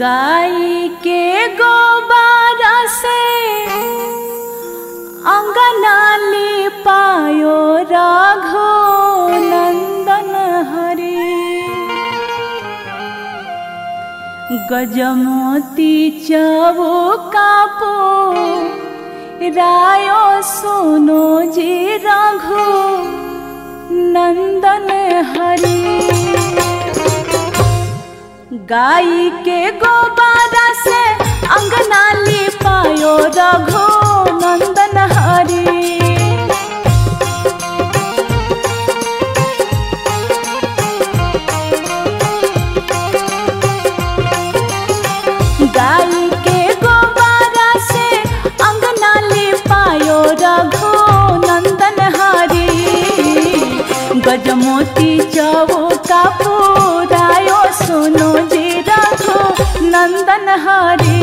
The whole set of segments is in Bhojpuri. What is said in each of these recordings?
गाई के गोबारा से अंगना पायो राघो नंदन हरे गजमोती चवो कापो रायो सोनो जी राघो नंदन हरे गाई के गोबारा से अंगना पायो रघो नंदन हरी गाई के गोबारा से अंगना पायो रघो नंदन हरी गजमोती चवो का पुरायो सुनो जी रघो नंदन हरी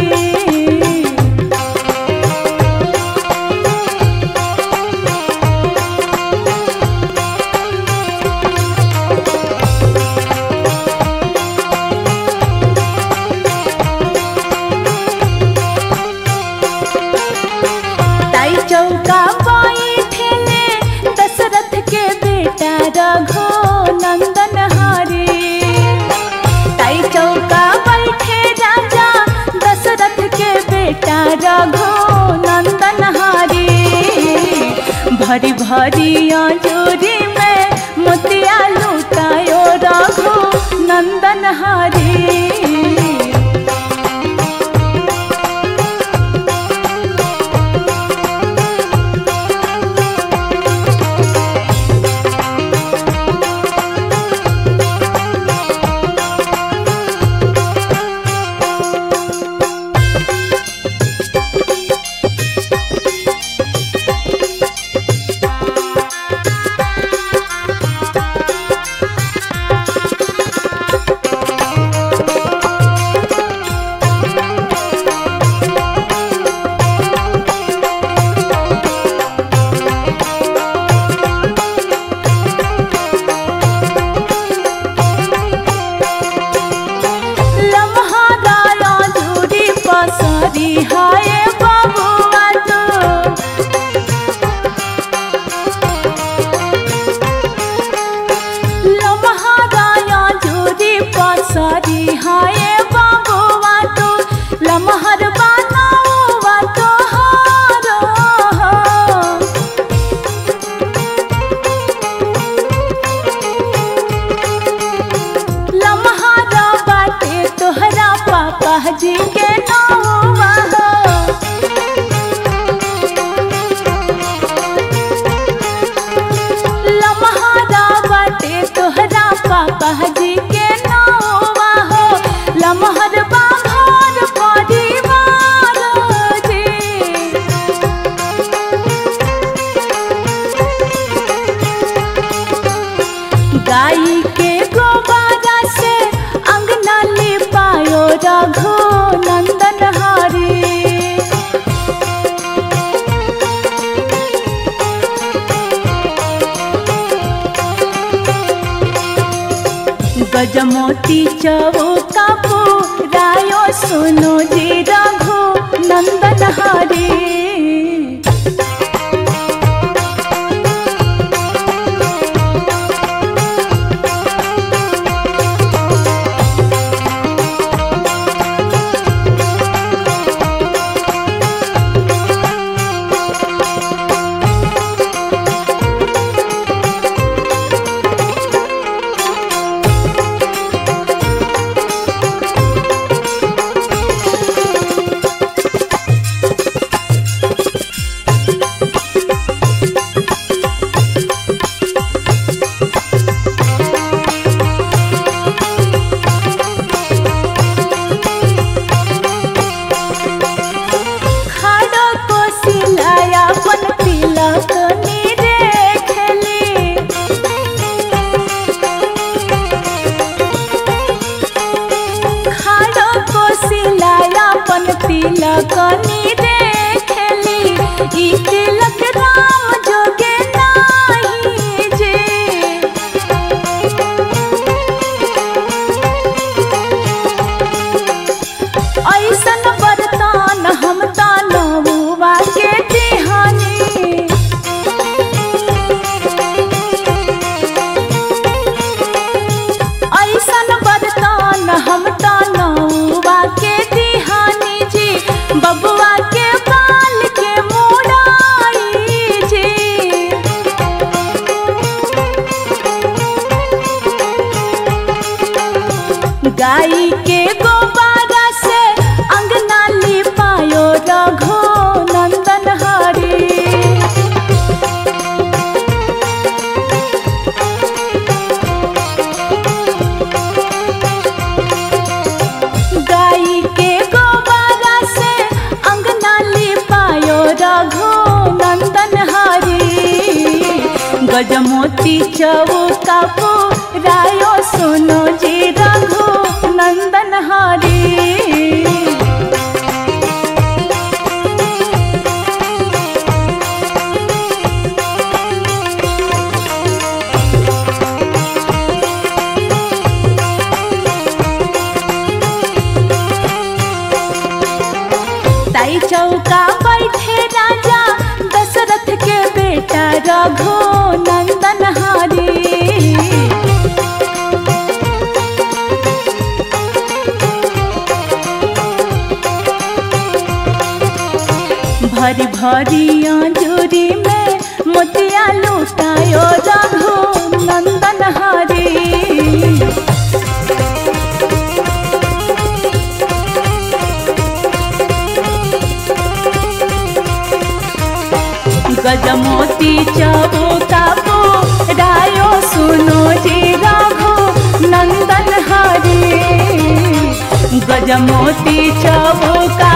ताई चौका बैठेले दशरथ के बेटा रघो नंदन हरे ताई चौका बैठे राजा दशरथ के बेटा रघो नंदन हरे भरी भरी अंजूरी में मोतिया लुटायो रघो नंदन हरे लम्हादाया झूरी पसरी हाय बबुआ तो लम्हादाया झूरी पसरी हाय बबुआ तो लम्हर बनावा तो हारो लम्हारा बाटे तोहरा पापा जी के नौवा हो लम्हारा बाटे तोहरा पापा जी के नौवा हो लम्हर बाघर परिवार जी गाई के गोबारा से अंगना पायो रघो नंदन हरी गजमोती चवो कापो रायो सुनो जी रघो नंदन हरी खाड़ो को सिलाया पन तिलक नीरे खेली खाड़ो को सिलाया पन तिलक नीरे खेली ई तिलक राम जोगे नाही जे गजमोती चौका रायो सुनो जी रघु नंदन हरी ताई चौका बैठे राजा दशरथ के बेटा रघु नंदन हरी भरी भरी अंजूरी में मोतिया लुटायो रघु नंदन हरी गजमोती चबुका रायो सुनो जी राघो नंदन हरी गजमोती चबुका